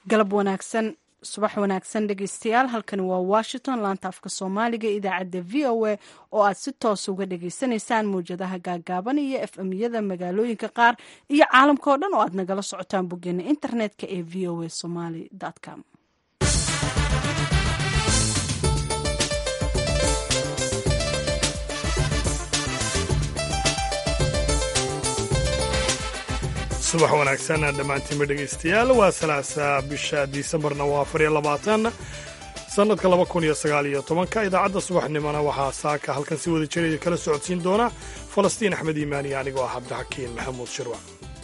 galab wanaagsan subax wanaagsan dhegeystayaal halkani waa washington laanta afka soomaaliga idaacadda v o a oo aad si toos uga dhageysanaysaan mawjadaha gaagaaban iyo f m-yada magaalooyinka qaar iyo caalamka oo dhan oo aad nagala socotaan boggeena internetka ee v o a somaly com subax wanaagsan dhammaantiinba dhegaystayaal waa salaasa bisha disembarna waa afar iyo labaatan sannadka laba kun iyo sagaal iyo tobanka idaacadda subaxnimona waxaa saaka halkan si wada jiraya kala socodsiin doona falastiin axmed iimaani anigoo ah cabdixakiin maxamuud shirwac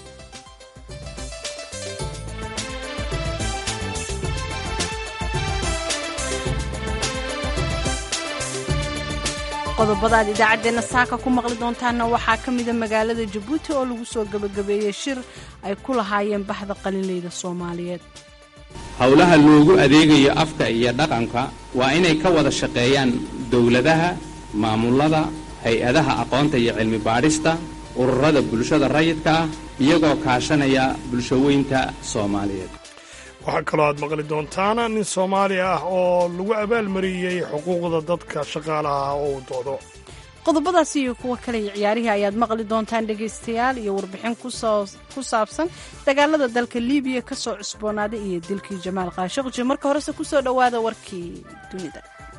qodobadaad idaacaddeenna saaka ku maqli doontaanna waxaa ka mida magaalada jabuuti oo lagu soo gebagabeeyey shir ay ku lahaayeen baxda qalinleyda soomaaliyeed howlaha loogu adeegayo afka iyo dhaqanka waa inay ka wada shaqeeyaan dowladaha maamullada hay-adaha aqoonta iyo cilmi baadhista ururada bulshada rayidka ah iyagoo kaashanaya bulshaweynta soomaaliyeed waxaa kaloo aad maqli doontaan nin soomaali ah oo lagu abaalmariyey xuquuqda dadka shaqaalaha ah oo uu doodo qodobadaasi iyo kuwo kale iyo ciyaarihii ayaad maqli doontaan dhegaystayaal iyo warbixin ku saabsan dagaalada dalka libiya ka soo cusboonaaday iyo dilkii jamaal kaashaqji marka horese ku soo dhowaada warkii dunida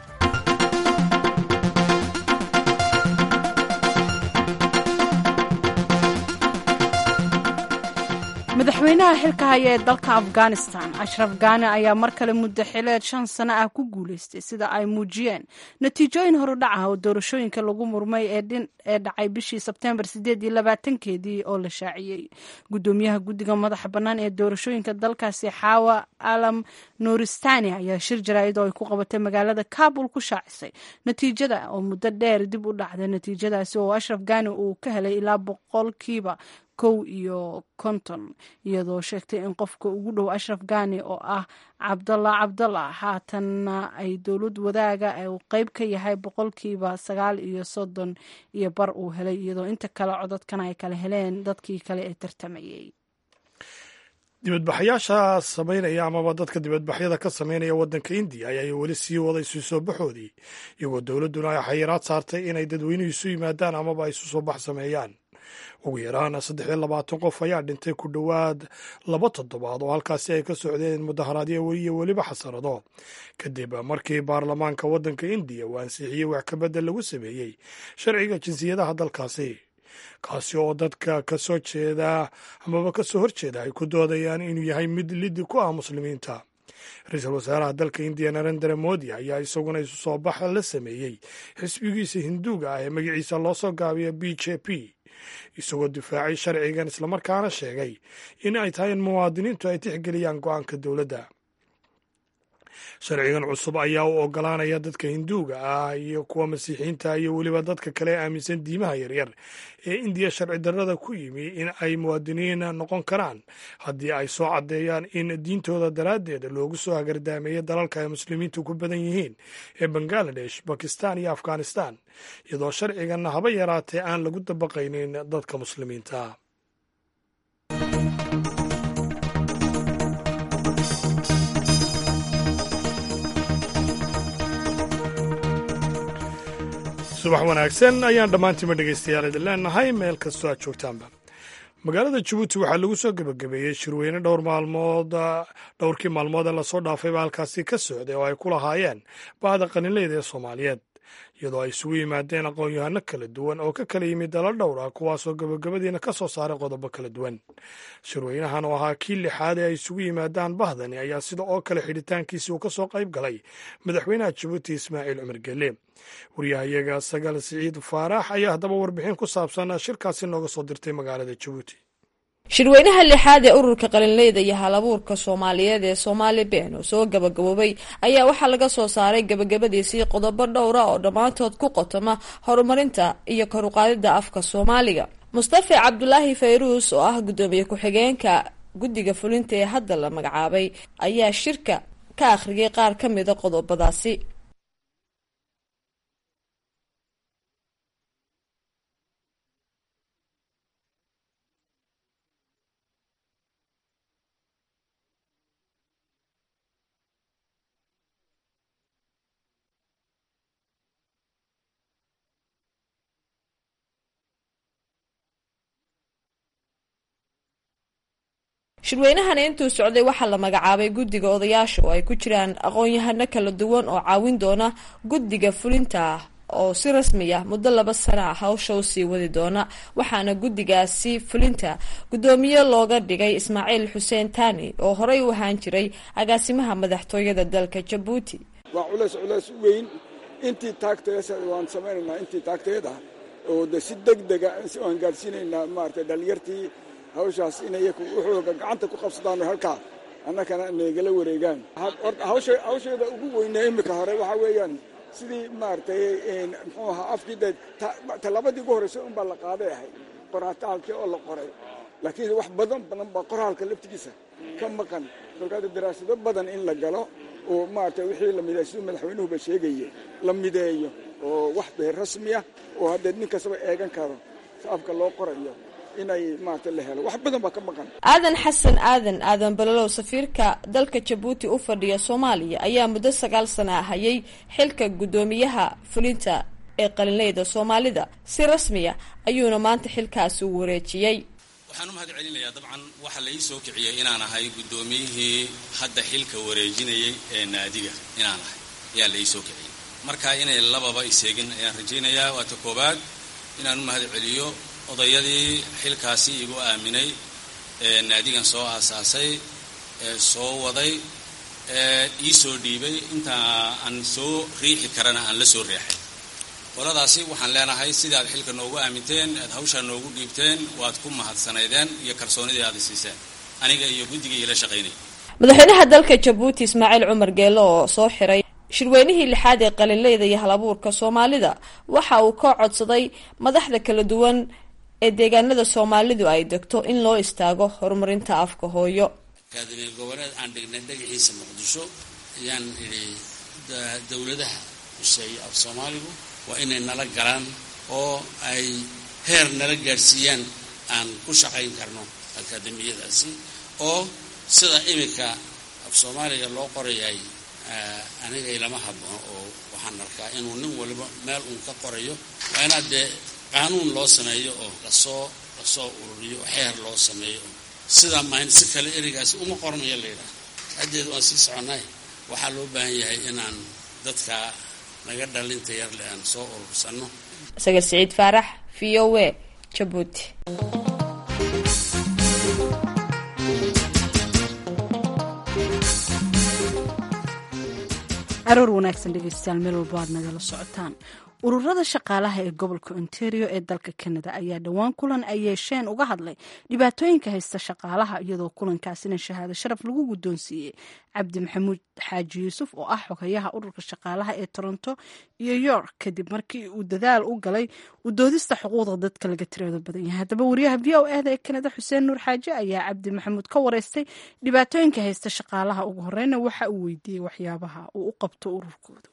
madaxweynaha xilka haya ee dalka afghanistan ashraf gani ayaa mar kale muddo xileed shan sano ah ku guulaystay sida ay muujiyeen natiijooyin horudhac ah oo doorashooyinka lagu murmay ee dhacay bishii sebteembar sideed iyo labaatankeedii oo la shaaciyey gudoomiyaha guddiga madaxa bannaan ee doorashooyinka dalkaasi xaawa alam nuuristani ayaa shir jaraa'id oo ay ku qabatay magaalada kabul ku shaacisay natiijada oo muddo dheer dib u dhacday natiijadaasi oo ashraf gani uu ka helay ilaa boqolkiiba kow iyo konton iyadoo sheegtay in qofka ugu dhow ashraf gani oo ah cabdalla cabdalla haatanna ay dowlad wadaaga uu qeyb ka yahay boqolkiiba sagaal iyo soddon iyo bar uu helay iyadoo inta kale codadkana ay kala heleen dadkii kale ee tartamayey dibadbaxayaasha samaynaya amaba dadka dibadbaxyada ka samaynaya waddanka indiya ayaa weli sii waday isu soo baxoodii iyagoo dowladduna ay xayiraad saartay inay dadweynuhu isu yimaadaan amaba ay isu soo bax sameeyaan ugu yaraan saddex iyo labaatan qof ayaa dhintay ku dhowaad laba toddobaad oo halkaasi ay ka socdeen mudaharaadyo iyo weliba xasarado kadib markii baarlamaanka waddanka indiya uu ansixiyey wax kabedel lagu sameeyey sharciga jinsiyadaha dalkaasi kaasi oo dadka ka soo jeeda amaba ka soo horjeeda ay ku doodayaan inuu yahay mid lidi ku ah muslimiinta ra-iisul wasaaraha dalka indiya narendra modi ayaa isaguna isu soo bax la sameeyey xisbigiisa hinduuga ah ee magaciisa loo soo gaabiya b j p isagoo difaacay sharcigan islamarkaana sheegay in ay tahay in muwaadiniintu ay tixgeliyaan go-aanka dowladda sharcigan cusub ayaa u ogolaanaya dadka hinduuga ah iyo kuwa masiixiinta iyo weliba dadka kale ee aaminsan diimaha yaryar ee indiya sharci darrada ku yimi in ay muwaadiniin noqon karaan haddii ay soo caddeeyaan in diintooda daraaddeed loogu soo hagardaameeyey dalalka ay muslimiintu ku badan yihiin ee bangaladesh bakistan iyo afghanistan iyadoo sharcigan haba yaraatee aan lagu dabaqaynin dadka muslimiinta subax wanaagsan ayaan dhammaantiinba dhegaystayaal idin leenahay meel kastoo aad joogtaanba magaalada jabuuti waxaa lagu soo gebagabeeyey shirweyne dhowr maalmood dhowrkii maalmood ee lasoo dhaafayba halkaasi ka socday oo ay ku lahaayeen bahda qaninleyda ee soomaaliyeed iyadoo ay isugu yimaadeen aqoon-yahano kala duwan oo ka kala yimid dala dhowr ah kuwaasoo gabagabadiina ka soo saaray qodobo kala duwan shirweynahan oo ahaa kii lixaad ee ay isugu yimaadaan bahdani ayaa sida oo kale xidhitaankiisii uu ka soo qayb galay madaxweynaha jabuuti ismaaciil cumar gelle waryahayaga sagaal siciid faarax ayaa haddaba warbixin ku saabsan shirkaasi nooga soo dirtay magaalada jabuuti shirweynaha lixaad ee ururka qalinleyda iyo halabuurka soomaaliyeed ee soomaali been oo soo gabagaboobay ayaa waxaa laga soo saaray gabagabadiisii qodobo dhowra oo dhammaantood ku qotoma horumarinta iyo koruqaadida afka soomaaliga mustafa cabdulaahi fayruus oo ah guddoomiye ku-xigeenka guddiga fulinta ee hadda la magacaabay ayaa shirka ka akhriyay qaar ka mida qodobadaasi shirweynahana intuu socday waxaa la magacaabay guddiga odayaasha oo ay ku jiraan aqoon-yahano kala duwan oo caawin doona guddiga fulinta ah oo si rasmi ah muddo laba sana ah hawsha usii wadi doona waxaana guddigaasi fulinta guddoomiye looga dhigay ismaaciil xuseen taani oo horey u ahaan jiray agaasimaha madaxtooyada dalka jabuuti waa culays culays weyn intii taagteesa waan samaynaynaa intii taagteed ah oo de si deg dega waan gaadhsiinaynaa maaragtay dhalinyartii hawshaas inay wuxuuga gacanta ku qabsadaan halkaa annakana nagala wareegaan hawsheeda ugu weynaa imika hore waxaa weeyaan sidii maaragtay muxuu ahaa afkii de tallaabadii ugu horreysay unbaa la qaaday ahay qoraataalkii oo la qoray laakiin wax badan badan baa qoraalka laftigiisa ka maqan kolkaada daraasado badan in la galo oo maaragtay wixii la mideeyo siduu madaxweynuhuba sheegaye la mideeyo oo wax dee rasmi ah oo haddee nin kastaba eegan karo afka loo qorayo inay maaragtay la helo wax badan baa ka maqan aadan xasan aadan aadan balalow safiirka dalka jabuuti u fadhiya soomaaliya ayaa muddo sagaal sana hayay xilka guddoomiyaha fulinta ee qalinleyda soomaalida si rasmiya ayuuna maanta xilkaasi u wareejiyey waxaan u mahad celinayaa dabcan waxaa la ii soo kiciyey inaan ahay guddoomiyihii hadda xilka wareejinayay ee naadiga inaan ahay ayaa la ii soo kiciyey marka inay lababa iseegin ayaan rajaynayaa waata koowaad inaan u mahad celiyo odayadii xilkaasi igu aaminay ee naadigan soo aasaasay ee soo waday ee ii soo dhiibay intaa aan soo riixi karana aan la soo riixay qoladaasi waxaan leenahay sidii aad xilka noogu aaminteen aad hawshaa noogu dhiibteen waad ku mahadsanaydeen iyo kalsoonidii aad siiseen aniga iyo guddigii ila shaqaynaya madaxweynaha dalka jabuuti ismaaciil cumar geelo oo soo xiray shirweynihii lixaad ee qalinleyda iyo halabuurka soomaalida waxa uu ka codsaday madaxda kala duwan ee deegaanada soomaalidu ay degto in loo istaago horumarinta afka hooyo akaadamiya goboleed aan dhignay dhagaxiisa muqdisho ayaan idhi dowladaha huseeya af soomaaligu waa inay nala galaan oo ay heer nala gaadhsiiyaan aan ku shaqayn karno akaademiyadaasi oo sida iminka af soomaaliga loo qorayahay aniga ilama haboono oo waxaan arkaa inuu nin waliba meel uun ka qorayo waa inaad dee qaanuun loo sameeyo oo lasoo lasoo ururiyo oo xeer loo sameeyo oo sidaa mahayn si kale ereygaasi uma qormayo la yidhaah haddeed waan sii soconnay waxaa loo baahan yahay inaan dadka naga dhalinta yarle aan soo urursanno sagar siciid faarax v o a jabuuti caroor wanaagsan dhegeystayaal meel walba aad nagala socotaan ururada shaqaalaha ee gobolka ontario ee dalka canada ayaa dhowaan kulan ay yeesheen uga hadlay dhibaatooyinka haysta shaqaalaha iyadoo kulankaasina shahaado sharaf lagu guddoonsiiyey cabdi maxamuud xaaji yuusuf oo ah xogayaha ururka shaqaalaha ee toronto iyo york kadib markii uu dadaal u galay u doodista xuquuqda dadka laga tirada badan yahay haddaba wariyaha v o eda ee canada xuseen nuur xaaji ayaa cabdi maxamuud ka wareystay dhibaatooyinka haysta shaqaalaha ugu horeyna waxa uu weydiiyey waxyaabaha uu u qabto ururkooda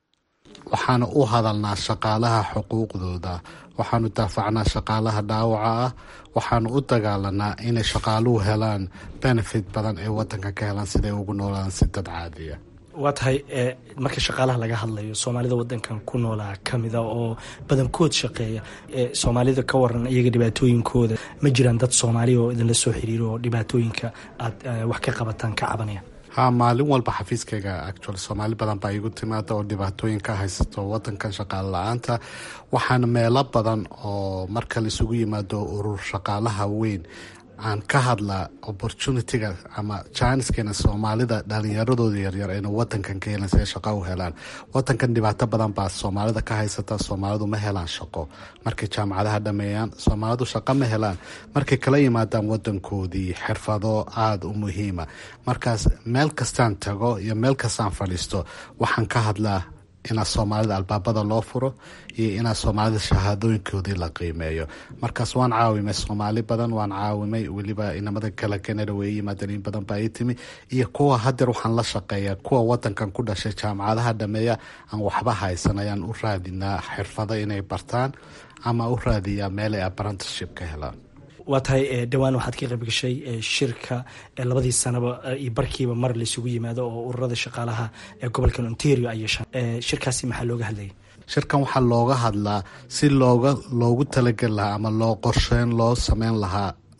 waxaanu u hadalnaa shaqaalaha xuquuqdooda waxaanu daafacnaa shaqaalaha dhaawaca ah waxaanu u dagaalanaa inay shaqaaluhu helaan benefit badan ee wadanka ka helaan siday ugu noolaan si dad caadiya waa tahay marka shaqaalaha laga hadlayo soomaalida wadankan ku noolaa kamida oo badankood shaqeeya soomaalida ka waran iyaga dhibaatooyinkooda ma jiraan dad soomaaliya oo idinla soo xiriiro oo dhibaatooyinka aad wax ka qabataan ka cabanaya ha maalin walba xafiiskayga actual soomaali badan baa igu timaada oo dhibaatooyin ka haysato wadankan shaqaale la-aanta waxaana meelo badan oo marka laisugu yimaado urur shaqaalaha weyn aan ka hadlaa opportunitiga ama jaaniskeena soomaalida dhalinyaradooda yaryar ayna wadankan ka helan si ay shaqo u helaan wadankan dhibaato badan baa soomaalida ka haysata soomaalidu ma helaan shaqo markay jaamacadaha dhameeyaan soomaalidu shaqo ma helaan markay kala yimaadaan wadankoodii xirfado aada u muhiima markaas meel kastaan tago iyo meel kastaan fadhiisto waxaan ka hadlaa inaa soomaalida albaabada loo furo iyo inaa soomaalida shahaadooyinkoodii la qiimeeyo markaas waan caawimay soomaali badan waan caawimay weliba inamada kala canada way yimaadeen in badan baa ii timi iyo kuwa hadeer waxaan la shaqeeya kuwa wadankan ku dhashay jaamacadaha dhameeya aan waxba haysan ayaan u raadinaa xirfado inay bartaan ama u raadiyaa meel ay apprenticeship ka helaan waa tahay dhowaan waxaad ka qayb gashay shirka labadii sanaba iyo barkiiba mar laysugu yimaado oo ururada shaqaalaha ee gobolkan ontario ay yeeshaan shirkaasi maxaa looga hadlayay shirkan waxaa looga hadlaa si looga loogu talageli lahaa ama loo qorsheyn loo sameyn lahaa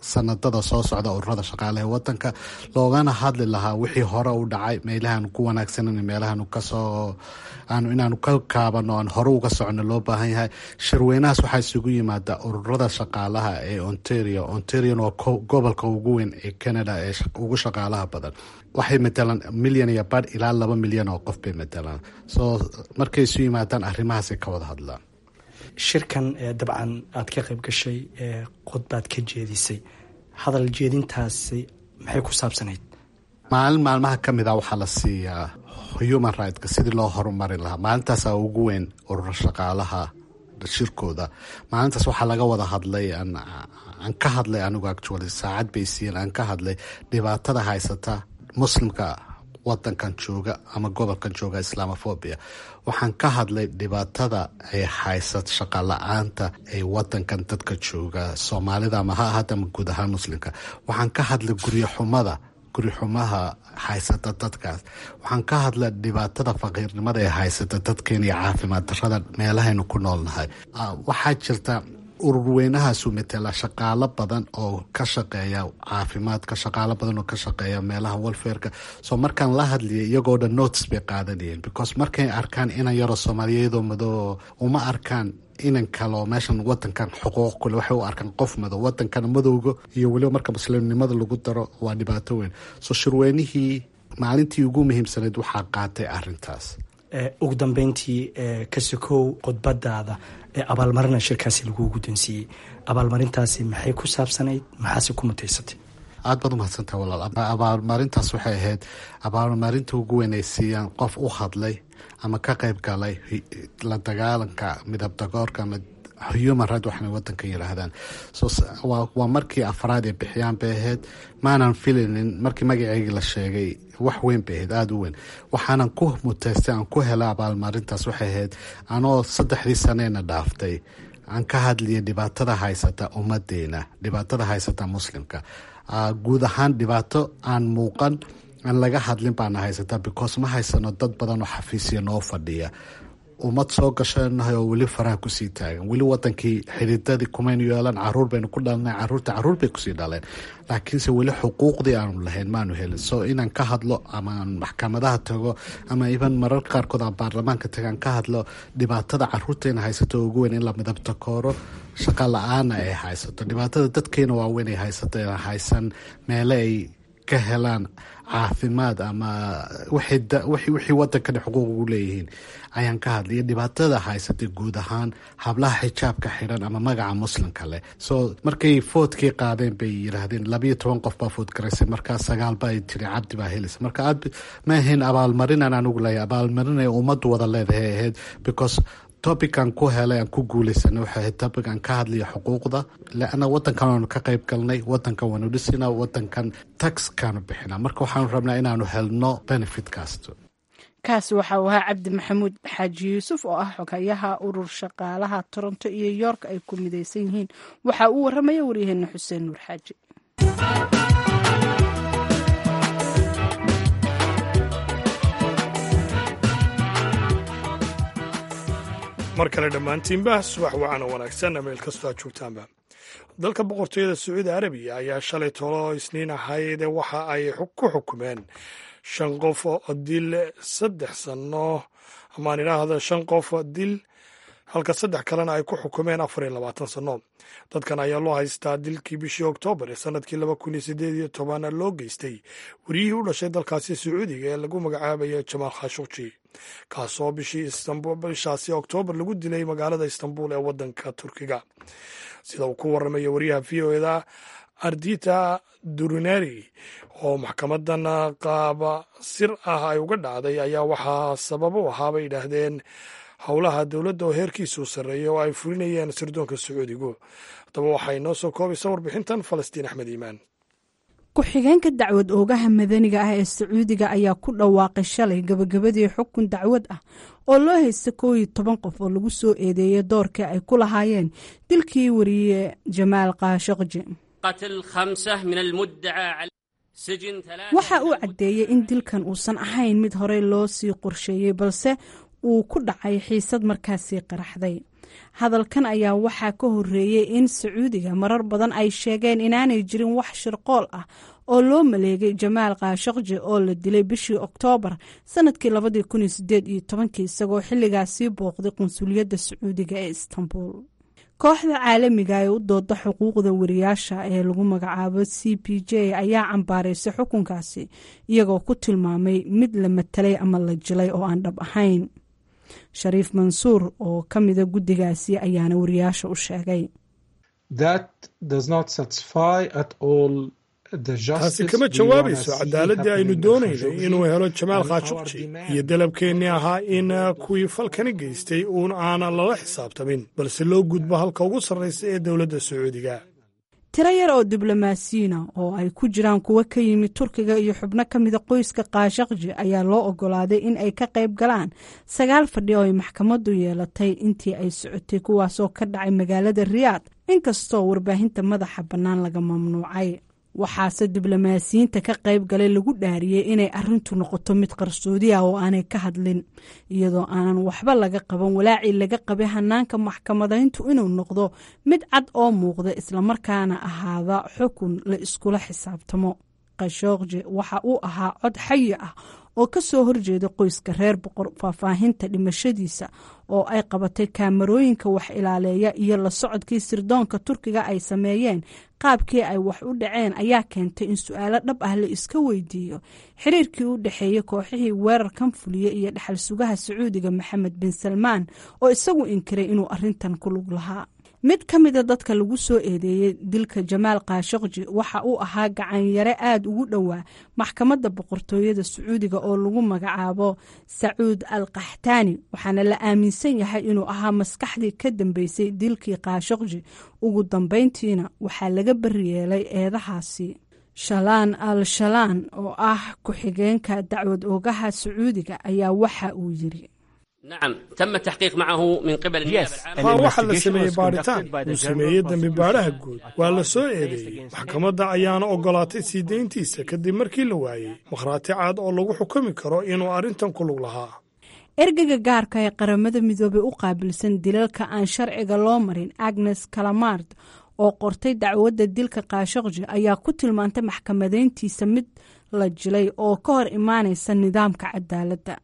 sanadada soo socda ururada shaqaalaha wadanka loogana hadli lahaa wixii hore u dhacay meelahaanu ku wanaagsanan meelahaanu kasoo aanu inaanu ka kaabano aan hore uga socono loo baahan yahay shirweynahaas waxaa isugu yimaada ururada shaqaalaha ee ontario ontario waa gobolka ugu weyn ee canada ee ugu shaqaalaha badan waxay matalaan milyan iyo badh ilaa laba milyan oo qof bay matalaan soo markay isu yimaadaan arrimahaasay ka wada hadlaan shirkan dabcan aad ka qayb gashay qodbaad ka jeedisay hadal jeedintaasi maxay ku saabsanayd maalin maalmaha ka mid a waxaa la siiyaa human rightska sidii loo horumarin lahaa maalintaasa ugu weyn urur shaqaalaha shirkooda maalintaas waxaa laga wada hadlay aan ka hadlay anigu actually saacad bay siiyeen aan ka hadlay dhibaatada haysata muslimka wadankan jooga ama gobolkan jooga islamophobia waxaan ka hadlay dhibaatada ay haysat shaqala-aanta ee wadankan dadka jooga soomaalida ama ha ahaata ama guud ahaan muslimka waxaan ka hadlay guryo xumada gurixumaha haysata dadkaas waxaan ka hadla dhibaatada faqiirnimada ee haysata dadkeena iyo caafimaad darada meelahaynu ku noolnahay waxaa jirta ururweynahaasu matela shaqaalo badan oo ka shaqeeya caafimaadka shaqaalo badan oo ka shaqeeya meelaha walfareka soo markaan la hadliya iyagoo dhan notice bay qaadanayeen because markay arkaan inan yaroo soomaaliyeedoo madoo uma arkaan inan kaleo meeshan wadankan xuquuq kule waxay u arkaan qof madow wadankan madowga iyo weliba marka muslimnimada lagu daro waa dhibaato weyn soo shirweynihii maalintii ugu muhiimsanayd waxaa qaatay arintaas ugu dambeyntii kasikow khudbadaada ee abaalmarina shirkaasi lagu guddoonsiiyey abaalmarintaasi maxay ku saabsanayd maxaase ku mutaysatay aad baad umahadsantaha walaal abaalmarintaas waxay ahayd abaalmarinta ugu weyn ay siiyaan qof u hadlay ama ka qayb galay la dagaalanka midab dagoorka ama human right waxana wadanka yiraahdaan waa markii afraad ay bixiyaan bay ahayd maanan filinin markii magaceygii la sheegay wax weyn bay ahayd aada u weyn waxaanan ku muteystay aan ku helay abaalmarintaas waxay ahayd anoo saddexdii saneena dhaaftay aan ka hadliya dhibaatada haysata ummadeena dhibaatada haysata muslimka guud ahaan dhibaato aan muuqan aan laga hadlin baana haysataa because ma haysano dad badan oo xafiisya noo fadhiya ummad soo gashanahay oo weli faraha kusii taagan weli wadankii xididadii kumaynu yeelan caruur baynu ku dhalnay caruurta caruur bay kusii dhaleen laakiinse weli xuquuqdii aanu lahayn maanu helin so inaan ka hadlo ama aan maxkamadaha tago ama iban mararka qaarkood aan baarlamaanka tago aan ka hadlo dhibaatada caruurteena haysato ugu weyn in la midabta kooro shaqa la-aana ay haysato dhibaatada dadkeena waaweyn ay haysato inaan haysan meele ay ka helaan caafimaad ama wixii wadankani xuquuq ugu leeyihiin ayaan ka hadlaya dhibaatada haysatay guud ahaan hablaha xijaabka xidhan ama magaca muslimka leh so markay foodkii qaadeen bay yiraahdeen labayo toban qof baa food garaysay markaa sagaalba ay tiri cabdi baa helaysa marka aad ma ahayn abaalmarinaan anugu leeyahay abaalmarinay ummaddu wada leedahay ahayd because topican ku helay aan ku guuleysana waxay ahayd topic aan ka hadlaya xuquuqda leanna wadankan waanu ka qayb galnay wadankan waanu dhisina wadankan taxkaanu bixina marka waxaanu rabnaa inaanu helno benefitkaas kaasi waxa uu ahaa cabdi maxamuud xaaji yuusuf oo ah xogayaha urur shaqaalaha toronto iyo york ay ku midaysan yihiin waxa uu waramaya waryaheena xuseen nuur xaaji mar kale dhammaantiinba subax wacana wanaagsan meel kastoo aad joogtaanba dalka boqortooyada sacuudi arabiya ayaa shalay tolo isniin ahayd waxa ay ku xukumeen shan qof oo dil saddex sano amaan idhaahda shan qof dil halka saddex kalena ay ku xukumeen afar iyo labaatan sano dadkan ayaa loo haystaa dilkii bishii oktoobar ee sanadkii laba kun iyo sideed iyo toban loo geystay wariyihii u dhashay dalkaasi sacuudiga ee lagu magacaabaya jamaal khashukji kaasoo bishaasi oktoobar lagu dilay magaalada istanbul ee wadanka turkiga sida uu ku waramaya wariyaha v o eda ardita duruneri oo maxkamadan qaaba sir ah ay uga dhacday ayaa waxaa sabab u ahaa bay yidhaahdeen howlaha dowladda oo heerkiisuu sarreeyay oo ay fulinayeen sirdoonka sacuudigu haddaba waxay noo soo koobaysa warbixintan falastiin axmed iimaan ku-xigeenka dacwad oogaha madaniga ah ee sacuudiga ayaa ku dhawaaqay shalay gabagabadii xukun dacwad ah oo loo haysta koow iyo toban qof oo lagu soo eedeeyay doorkii ay ku lahaayeen dilkii wariye jamaal kaashaqji waxa uu caddeeyey in dilkan uusan ahayn mid horey loo sii qorsheeyey balse uu ku dhacay xiisad markaasii qaraxday hadalkan ayaa waxaa ka horeeyey in sacuudiga marar badan ay sheegeen inaanay jirin wax shirqool ah oo loo maleegay jamaal kaashaqji oo la dilay bishii oktoobar sanadkii labadii kun iyo sideed iyo tobankii isagoo xilligaas sii booqday qunsuliyadda sacuudiga ee istanbul kooxda caalamiga ee u dooda xuquuqda wariyaasha ee lagu magacaabo c p j ayaa cambaaraysay xukunkaasi iyagoo ku tilmaamay mid la matalay ama la jilay oo aan dhab ahayn shariif mansuur oo ka mida guddigaasi ayaana wariyaasha u sheegay taasi kama jawaabayso cadaaladii aynu doonaynay inuu helo jamaal khashukji iyo dalabkeennii ahaa in kuwii falkani geystay uun aanan lala xisaabtamin balse loo gudbo halka ugu sarraysa ee dowladda sacuudiga tiro yar oo diblomaasiyiina oo ay ku jiraan kuwo ka yimid turkiga iyo xubno ka mida qoyska kaashaqji ayaa loo ogolaaday in ay ka qayb galaan sagaal fadhi oo ay maxkamaddu yeelatay intii ay socotay kuwaasoo ka dhacay magaalada riyaad inkastoo warbaahinta madaxa bannaan laga mamnuucay waxaase diblomaasiyiinta ka qayb galay lagu dhaariyey inay arintu noqoto mid qarsoodi ah oo aanay ka hadlin iyadoo aanan waxba laga qaban walaacii laga qabay hanaanka maxkamadayntu inuu noqdo mid cad oo muuqda islamarkaana ahaada xukun la iskula xisaabtamo khashogji waxa uu ahaa cod xayi ah oo ka soo horjeeda qoyska reer boqor faahfaahinta dhimashadiisa oo ay qabatay kaamarooyinka wax ilaaleeya iyo la socodkii sirdoonka turkiga ay sameeyeen qaabkii ay wax u dhaceen ayaa keentay in su-aalo dhab ah la iska weydiiyo xiriirkii u dhexeeyey kooxihii weerarkan fuliya iyo dhexal sugaha sacuudiga maxamed bin salmaan oo isagu inkiray inuu arintan ku lug lahaa mid ka mida dadka lagu soo eedeeyey dilka jamaal kaashaqji waxa uu ahaa gacanyare aada ugu dhowaa maxkamadda boqortooyada sacuudiga oo lagu magacaabo sacuud al kaxtaani waxaana la aaminsan yahay inuu ahaa maskaxdii ka dambeysay dilkii kaashaqji ugu dambeyntiina waxaa laga bariyeelay eedahaasi shalaan al shalaan oo ah ku-xigeenka dacwad oogaha sacuudiga ayaa waxa uu yiri نعم تم التحقيق معه من قبل waa waxa la sameeyey baadhitaan uu sameeyey dembi baadhaha guud waa la soo eedeeyey maxkamadda ayaana ogolaatay sii deyntiisa kadib markii la waayey makhraati caad oo lagu xukumi karo inuu arrintan ku lug lahaa ergeyga gaarka ee qaramada midoobey u qaabilsan dilalka aan sharciga loo marin agnes kalamard oo qortay dacwadda dilka kaashaqji ayaa ku tilmaantay maxkamadeyntiisa mid la jilay oo ka hor imaanaysa nidaamka cadaaladda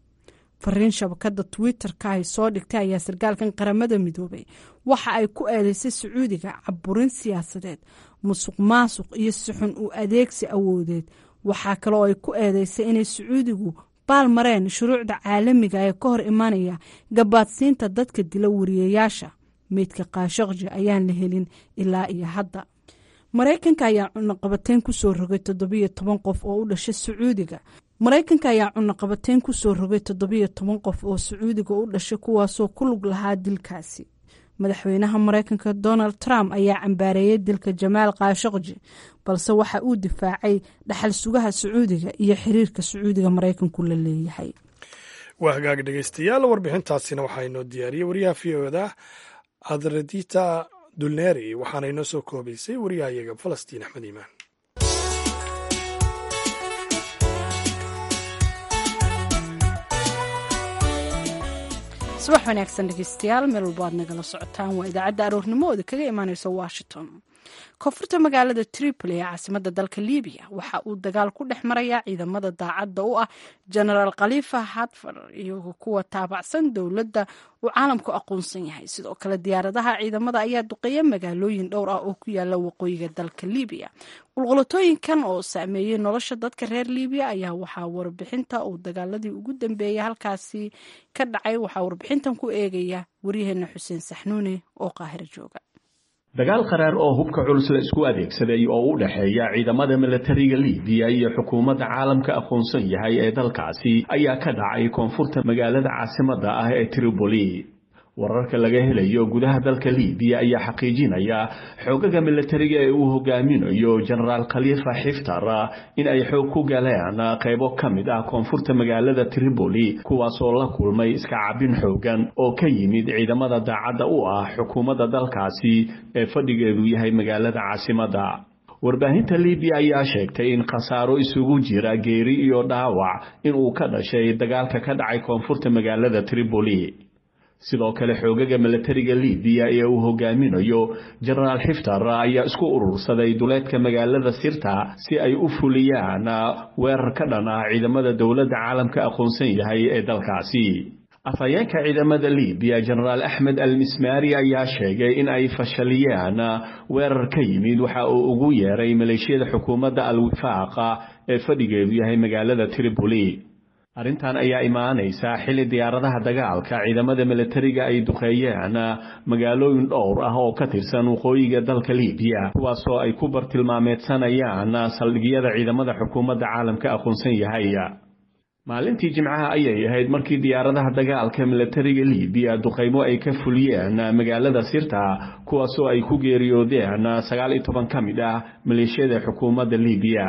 fariin shabakada twitter-ka ay soo dhigtay ayaa sarkaalkan qaramada midoobay waxa ay ku eedeysay sacuudiga caburin siyaasadeed musuq maasuq iyo sixun u adeegsi awoodeed waxaa kaloo ay ku eedeysay inay sacuudigu baal mareen shuruucda caalamiga ee ka hor imanaya gabaadsiinta dadka dila wariyayaasha meydka kaashaqji ayaan la helin ilaa iyo hadda maraykanka ayaa cunaqabateyn kusoo rogay toddobiyo toban qof oo u dhashay sacuudiga maraykanka ayaa cunaqabateyn kusoo rogay toddobiyo toban qof oo sacuudiga u dhashay kuwaasoo ku lug lahaa dilkaasi madaxweynaha maraykanka donald trump ayaa cambaareeyey dilka jamaal kaashaqji balse waxa uu difaacay dhaxal sugaha sacuudiga iyo xiriirka sacuudiga maraykanku la leeyahay waa hagaag dhegeystayaal warbixintaasina waxaa inoo diyaariyey wariyaha v o da adredita dulneri waxaana inoo soo koobaysay wariyahayaga falastiin axmed iimaan subax wanaagsan dhegeystayaal meel walbo aad nagala socotaan waa idaacadda aroornimooda kaga imaaneysa washington koonfurta magaalada tripoli ee caasimada dalka libiya waxa uu dagaal ku dhex marayaa ciidamada daacadda u ah genaraal khalifa hadfar iyagoo kuwa taabacsan dowladda uu caalamku aqoonsan yahay sidoo kale diyaaradaha ciidamada ayaa duqeeya magaalooyin dhowr ah oo ku yaala waqooyiga dalka libiya qulqulatooyinkan oo saameeyey nolosha dadka reer libiya ayaa waxaa warbixinta uu dagaaladii ugu dambeeyay halkaasi ka dhacay waxaa warbixintan ku eegaya waryaheena xuseen saxnuune oo qaahiro jooga dagaal qaraar oo hubka culus la isku adeegsaday oo u dhexeeya ciidamada milatariga libiya iyo xukuumadda caalamka aqoonsan yahay ee dalkaasi ayaa ka dhacay koonfurta magaalada caasimadda ah ee tripoli wararka laga helayo gudaha dalka libiya ayaa xaqiijinaya xoogaga milatariga ee uu hogaaminayo genaraal khalifa xiftar in ay xoog ku galeen qaybo ka mid ah koonfurta magaalada tripoli kuwaasoo la kulmay iska cabin xoogan oo ka yimid ciidamada daacadda u ah xukuumadda dalkaasi ee fadhigeedu yahay magaalada caasimadda warbaahinta libiya ayaa sheegtay in khasaaro isugu jira geeri iyo dhaawac inuu ka dhashay dagaalka ka dhacay koonfurta magaalada tripoli sidoo kale xoogaga milatariga libiya ee uu hogaaminayo jenaraal xiftar ayaa isku urursaday duleedka magaalada sirta si ay u fuliyaan weerar ka dhan ah ciidamada dowladda caalamka aqoonsan yahay ee dalkaasi afhayeenka ciidamada libiya jenaraal axmed al mismaari ayaa sheegay in ay fashaliyeen weerar ka yimid waxa uu ugu yeeray maleeshiyada xukuumadda al wifaaqa ee fadhigeedu yahay magaalada tripoli arrintan ayaa imaanaysa xilli diyaaradaha dagaalka ciidamada milatariga ay duqeeyeen magaalooyin dhowr ah oo ka tirsan waqooyiga dalka libiya kuwaasoo ay ku bartilmaameedsanayaan saldhigyada ciidamada xukuumadda caalamka aqoonsan yahay maalintii jimcaha ayay ahayd markii diyaaradaha dagaalka milatariga libiya duqaymo ay ka fuliyeen magaalada sirta kuwaasoo ay ku geeriyoodeen sagaal iyo toban ka mid ah maleeshiyada xukuumadda libiya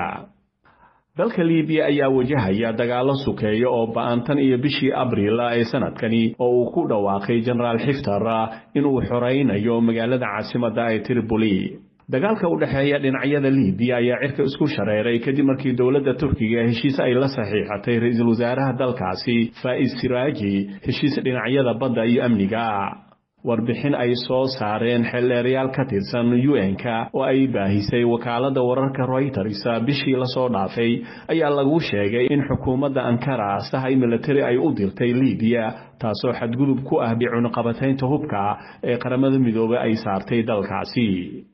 dalka libiya ayaa wajahaya dagaalo sukeeya oo ba-an tan iyo bishii abriil ee sanadkani oo uu ku dhawaaqay jenaraal xiftar inuu xoraynayo magaalada caasimadda ee tripoli dagaalka u dhexeeya dhinacyada libiya ayaa cirka isku shareeray kadib markii dowladda turkiga heshiis ay la saxiixatay ra-iisul wasaaraha dalkaasi faa'is siraaji heshiis dhinacyada badda iyo amniga warbixin ay soo saareen xeldheerayaal ka tirsan un-ka oo ay baahisay wakaaladda wararka royters bishii lasoo dhaafay ayaa lagu sheegay in xukuumadda ankara sahay milatari ay u dirtay libiya taasoo xadgudub ku ah bicunuqabataynta hubka ee qaramada midoobey ay saartay dalkaasi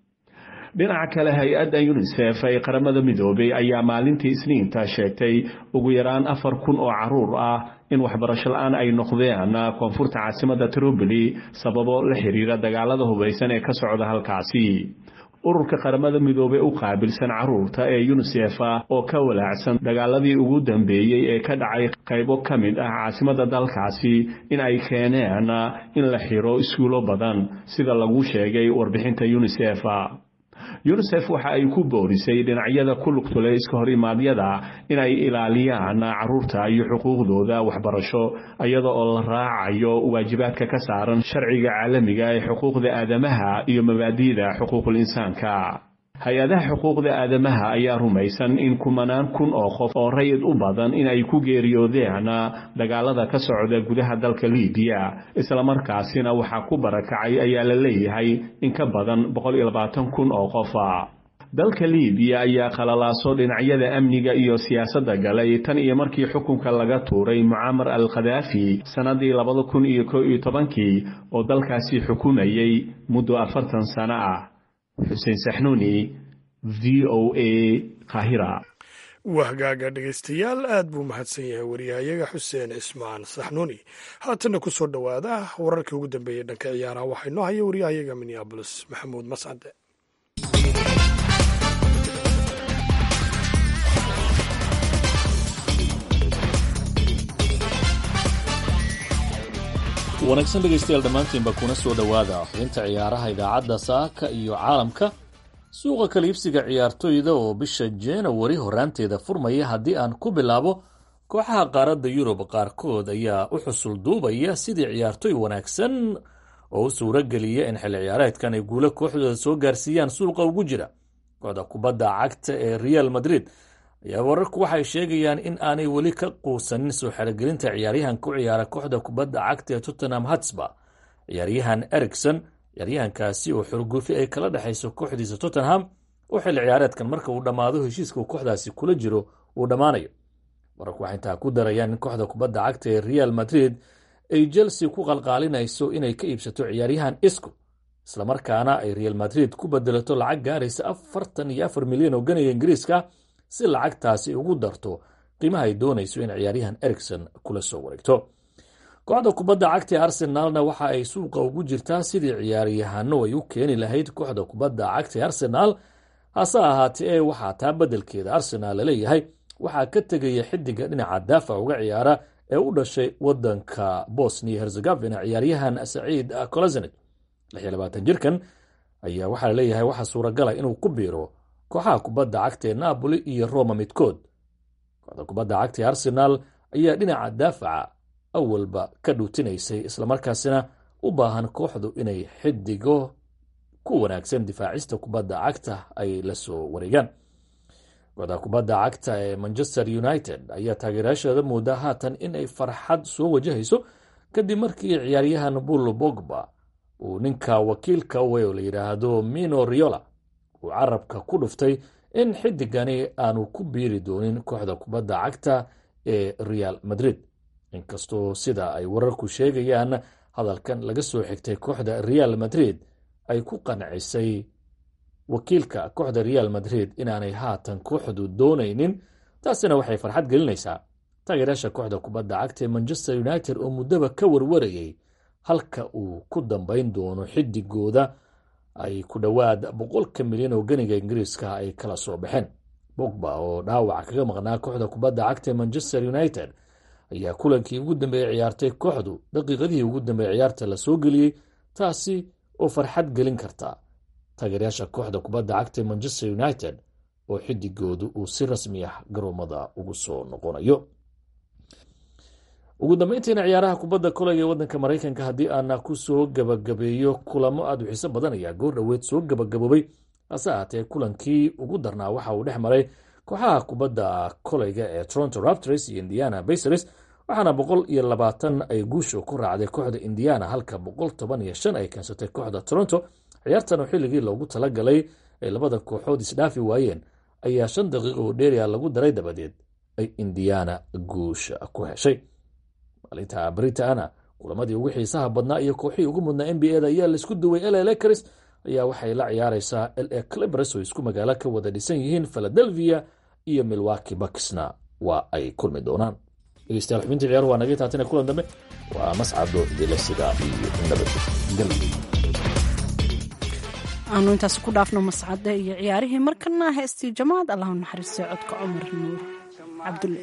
dhinaca kale hay-adda yunisef ee qaramada midoobey ayaa maalintii isniinta sheegtay ugu yaraan afar kun oo caruur ah in waxbarasho la-aan ay noqdeen koonfurta caasimadda tripoli sababo la xiriira dagaalada hubaysan ee ka socda halkaasi ururka qaramada midoobey u qaabilsan caruurta ee yunisef oo ka walaacsan dagaaladii ugu dambeeyey ee ka dhacay qaybo ka mid ah caasimadda dalkaasi in ay keeneen in la xiro iskuulo badan sida lagu sheegay warbixinta yunisef yunisef waxa ay ku boorisay dhinacyada ku lugtule iska hor imaadyada inay ilaaliyaan caruurta iyo xuquuqdooda waxbarasho iyada oo la raacayo waajibaadka ka saaran sharciga caalamiga ee xuquuqda aadamaha iyo mabaadi'da xuquuqul insaanka hay-adaha xuquuqda aadamaha ayaa rumaysan in kumanaan kun oo qof oo rayid u badan in ay ku geeriyoodeen dagaalada ka socda gudaha dalka libiya islamarkaasina waxaa ku barakacay ayaa la leeyahay in ka badan kun oo qofa dalka libiya ayaa qalalaaso dhinacyada amniga iyo siyaasadda galay tan iyo markii xukunka laga tuuray mucaamar al khadaafi sannadii labada kun iyo ko iyo tobankii oo dalkaasi xukumayay muddo afartan sano ah xuseen saxnuuni v o a kahira wahgaaga dhegaystayaal aad buu mahadsan yahay wariyahayaga xuseen cismaan saxnuuni haatanna ku soo dhowaada wararkii ugu dambeeyey dhanka ciyaaraha waxaa inoo haya wariyahayaga minneabolis maxamuud mascade wanaagsan dhegaystayaal dhammaantiinba kuna soo dhowaada xubinta ciyaaraha idaacadda saaka iyo caalamka suuqa kaliibsiga ciyaartoyda oo bisha januari horaanteeda furmaya haddii aan ku bilaabo kooxaha qaaradda yurub qaarkood ayaa u xusul duubaya sidii ciyaartoy wanaagsan oo u suuro geliya in xilli ciyaareedkan ay guulo kooxdooda soo gaarsiiyaan suuqa ugu jira kooxda kubadda cagta ee real madrid ayaa wararku waxay sheegayaan in aanay weli ka quusanin soo xerogelinta ciyaaryahan ku ciyaara kooxda kubadda cagta ee tottenham hatsba ciyaaryahan ericson ciyaaryahankaasi oo xurgufi ay kala dhexayso kooxdiisa tottenham oo xilli ciyaareedkan marka uu dhammaado heshiiska uu kooxdaasi kula jiro uu dhammaanayo wararku waxay intaa ku darayaan in kooxda kubadda cagta ee real madrid ay chelsea ku qalqaalinayso inay ka iibsato ciyaaryahan isco islamarkaana ay real madrid ku bedelato lacag gaaraysa afartan iyo afar milyan oo ganiga ingiriiska si lacagtaasi ugu darto qiimaha ay doonayso in ciyaaryahan ericson kula soo wareegto kooxda kubadda cagta ee arsenaalna waxa ay suuqa ugu jirtaa sidii ciyaaryahano ay u keeni lahayd kooxda kubadda cagta ee arsenaal hase ahaatee ee waxaa taa beddelkeeda arsenaal laleeyahay waxaa ka tegaya xidiga dhinaca daafac uga ciyaara ee u dhashay wadanka bosnia herzegovina ciyaaryahan saciid colasenig jirkan ayaa waxaa laleeyahay waxaa suuragala inuu ku biiro kooxaha kubadda cagta ee napoli iyo roma midkood kooxda kubadda cagta ee arsenaal ayaa dhinaca daafaca awalba ka dhuutinaysay islamarkaasina u baahan kooxdu inay xidigo ku wanaagsan difaacista kubadda cagta ay la soo wareegaan kooxda kubadda cagta ee manchester united ayaa taageerayaasheeda moodaa haatan in ay farxad soo wajahayso kadib markii ciyaaryahan bull bogba uu ninka wakiilka wey oo la yidhaahdo mino riola uu carabka ku dhuftay in xidigani aanu ku biiri doonin kooxda kubadda cagta ee real madrid inkastoo sida ay wararku sheegayaan hadalkan laga soo xigtay kooxda real madrid ay ku qancisay wakiilka kooxda real madrid inaanay haatan kooxdu doonaynin taasina waxay farxad gelinaysaa taageerayaasha kooxda kubadda cagta ee manchester united oo muddaba ka warwarayay halka uu ku dambayn doono xidigooda ay ku dhowaad boqolka milyan oo ganiga ingiriiska ay kala soo baxeen bogba oo dhaawac kaga maqnaa kooxda kubadda cagta ee manchester united ayaa kulankii ugu dambeeyey ciyaartay kooxdu daqiiqadihii ugu dambeeyey ciyaarta la soo geliyey taasi oo farxad gelin karta taageerayaasha kooxda kubadda cagta ee manchester united oo xidigoodu uu si rasmi ah garoomada ugu soo noqonayo ugu dambeyntiina ciyaaraha kubadda koleyga ee waddanka maraykanka haddii aana ku soo gabagabeeyo kulamo aad u xiiso badan ayaa goor dhoweed soo gabagaboobay hase ahaatee kulankii ugu darnaa waxa uu dhex maray kooxaha kubadda koleyga ee toronto raptors iyo indiana basers waxaana boqol iyo labaatan ay guusha ku raacday kooxda indiana halka boqol toban iyo shan ay keensatay kooxda toronto ciyaartan oo xilligii loogu talagalay ay labada kooxood isdhaafi waayeen ayaa shan daqiiqo oo dheeriya lagu daray dabadeed ay indiana guusha ku heshay maalinta britaana kulamadii ugu xiisaha badnaa iyo kooxihii ugu mudnaa n b a da ayaa laisku duway la lakers ayaa waxay la ciyaareysaa l a clibres oo isku magaalo ka wada dhisan yihiin philadelphia iyo milwaki bucksna waa ay kulmi doonaan dhegeystayaal xubintii ciyaar waa naga taatina kulan dambe waa mascado dilasiga iyo nabadgelyo aanu intaas ku dhaafno mascade iyo ciyaarihii markana heestii jamaad allahu naxariistay codka cumar nuur cabdulle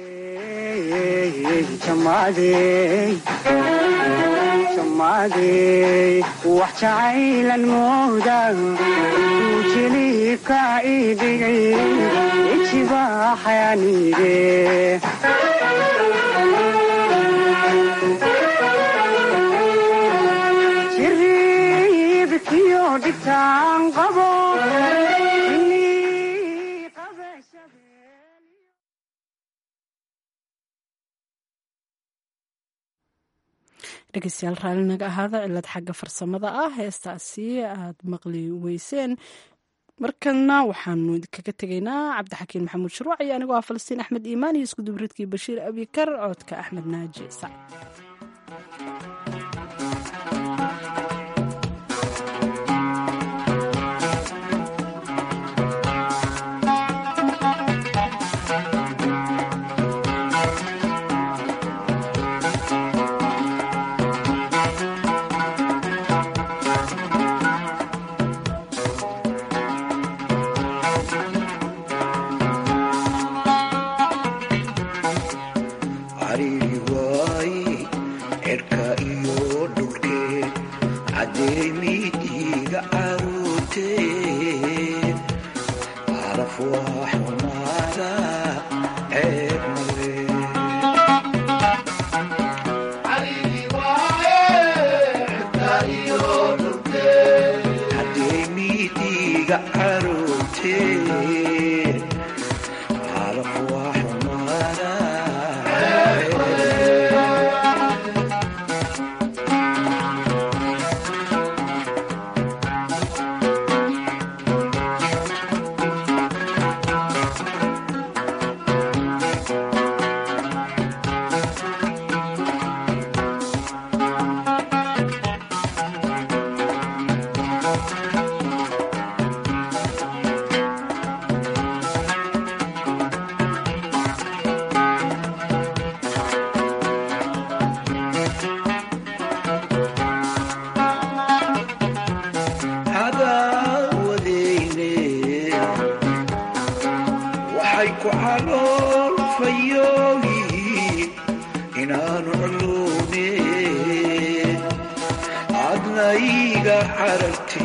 wax jacaylan mooda jiliibka idhigay ijibaaxayanige jiribkiyo dhigtaan qabo dhegeystayaal raali naga ahaada cilad xagga farsamada ah heestaasi aad maqli weyseen markana waxaanu kaga tegaynaa cabdixakiin maxamuud shuruuc iyo anigoo ah falastiin axmed iimaan iyo iskudubridkii bashiir abikar codka axmed naaji sacd inaanu culuune adnayga cararti